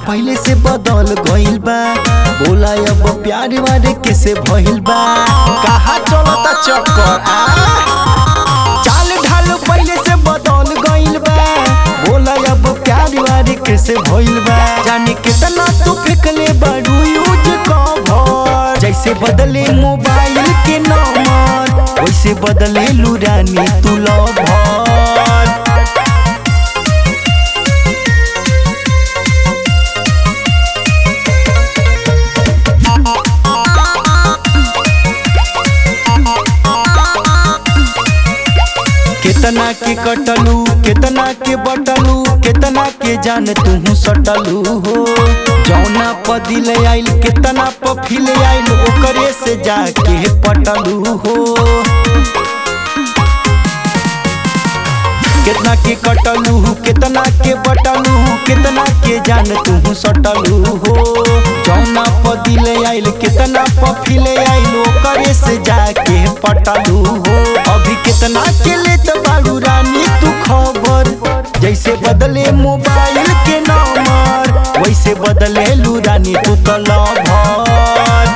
पहले से बदल गइल बा बोला अब प्यार वारे कैसे भइल बा कहा चलता चक्कर आ चाल ढाल पहले से बदल गइल बा बोला अब प्यार वारे कैसे भइल बा जाने कितना तू फेंकले बारू यूज कवर जैसे बदले मोबाइल के नंबर वैसे बदले लुरानी तू लवर केतना के कटलू केतना के बटलू केतना के जान तू सटलू हो जौना प दिल आइल केतना प फिल आइल ओकरे से जाके पटलू हो केतना के कटलू केतना के बटलू केतना के जान तू सटलू हो जौना प दिल आइल केतना प फिल आइल ओकरे से जाके पटलू हो अभी केतना के लेत बाड़ू रानी तू खबर जैसे बदले मोबाइल के नंबर वैसे बदले लू रानी तू तो लवर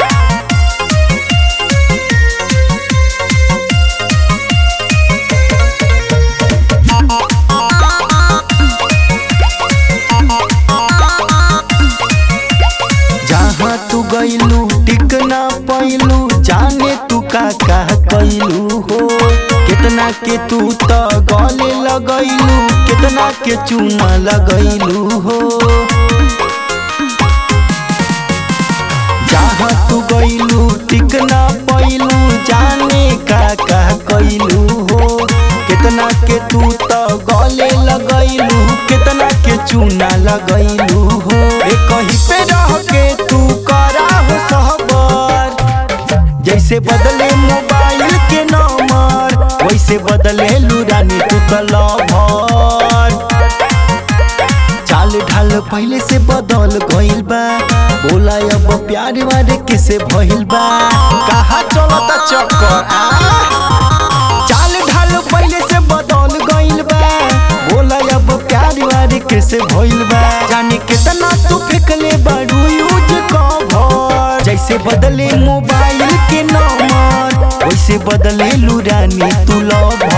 जहाँ तू गइलू टिक ना पैलू जाने तू का का कैलू हो कितना के तू तो गले लगैलू कितना के चूना लगैलू हो जहाँ तू गइलू टिक ना पैलू जाने का का कैलू हो कितना के तू तो गले लगैलू कितना के चूना लगैलू हो ए कहीं पे रह के तू करा हो सहबर जैसे बदले मोबाइल के नंबर वैसे बदले लुरानी तू तो लवर चाल ढाल पहले से बदल गइल बा बोला अब प्यार वारे कैसे भइल बा कहा चलता चक्कर आ चाल ढाल पहले से बदल गइल बा बोला अब प्यार वारे कैसे भइल बा जाने कितना तू फेंकले बारू यूज कवर जैसे बदले मोबाइल के नंबर वैसे बदले लुरानी तू लवर